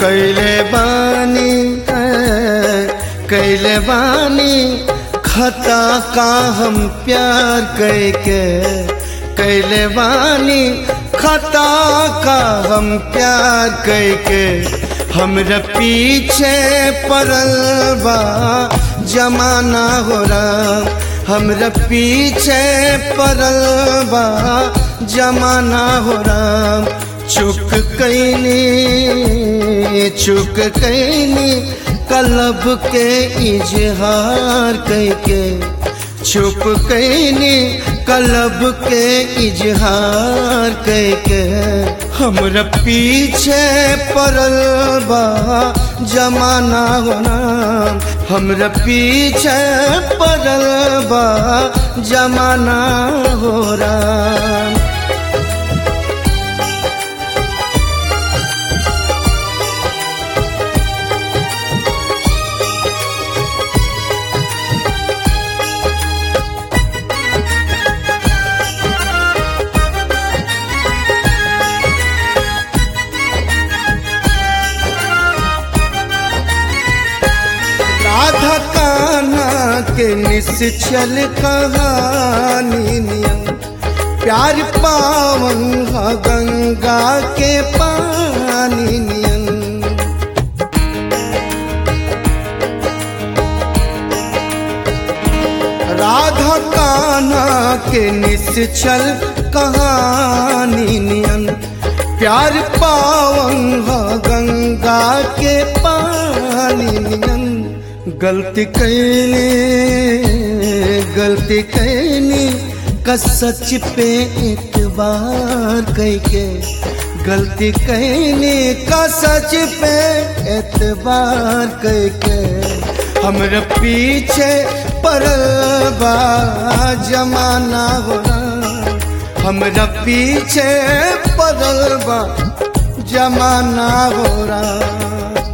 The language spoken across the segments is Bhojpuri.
कैले बानी कैले बानी खता का हम प्यार कैके कैले बानी खता का हम प्यार कैके हमरा पीछे पड़ल बा जमाना हो रहा हमरा पीछे पड़ल बा जमाना हो रहा चुक कैनी चुक कैनी कलब के इजहार कैके चुप कैनी कलब के इजहार कैके हमरा पीछे पड़ल बा जमाना होना हमरा पीछे पड़ल बा जमाना हो रहा राधा कान्हा के निश्चल कहानी नियम प्यार पावन ह गंगा के पानी नियन राधा कान्हा के निश्चल कहानी नियन प्यार पावन ह गंगा के पानी नियन गलती कैली गलती कैली का सच पे एतबार कैके गलती कैली का सच पे एतबार कैके हमरा पीछे पड़ल बा जमाना हो हमरा पीछे पड़ल बा जमाना हो रहा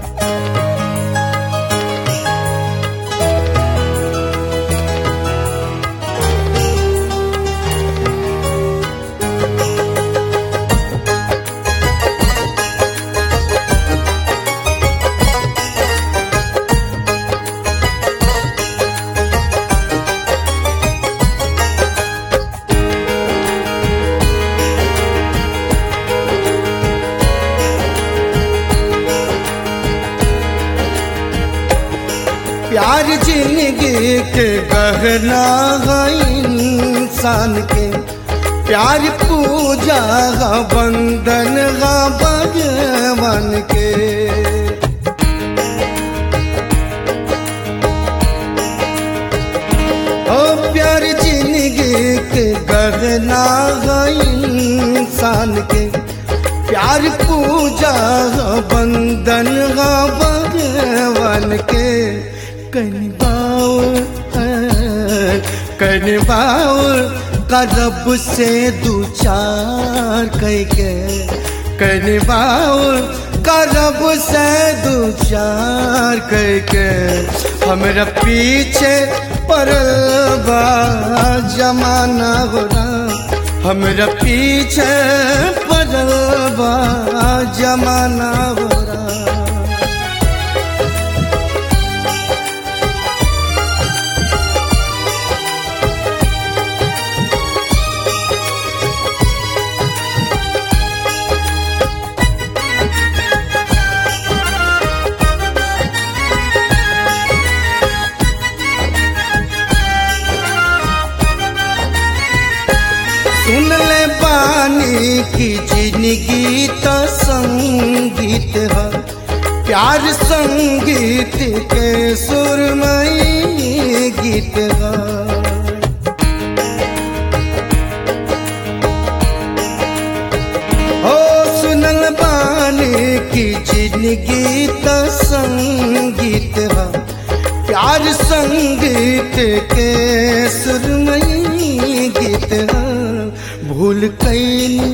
प्यार जिंदगी के गहना है इंसान के प्यार पूजा है बंधन है भगवान के ओ प्यार जिंदगी के गहना है इंसान के प्यार पूजा है बंधन है भगवान के कनबाओ कनबाओ करब से दू चार कैके कनबाओ करब से दू चार कैके हमरा पीछे पड़ल बा जमाना हो हमरा पीछे पड़ल बा जमाना हो सुन ले बानी की जिंदगी तो संगीत है प्यार संगीत के सुरमई गीत है ओ सुनल बानी की जिंदगी तो संगीत है प्यार संगीत के सुरमई गीत है भूल कैनी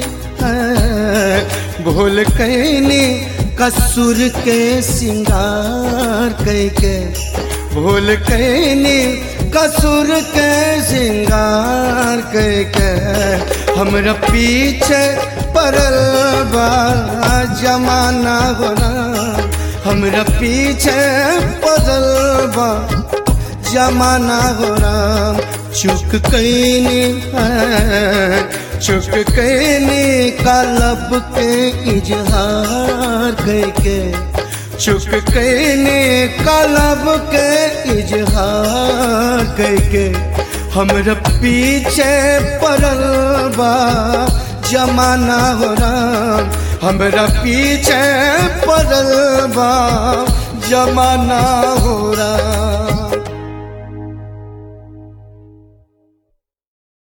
भूल कैनी कसूर के सिंगार कैके भूल कैनी कसूर के सिंगार कैके हमरा पीछे पड़ल बा जमाना होना हमरा पीछे पड़ल बा जमाना हो राम चुक कैनी है चुक कैनी कालब के इजहार करके चुक कैनी कालब के इजहार करके हमरा पीछे पड़ल बा जमाना हो राम हमरा पीछे पड़ल बा जमाना हो राम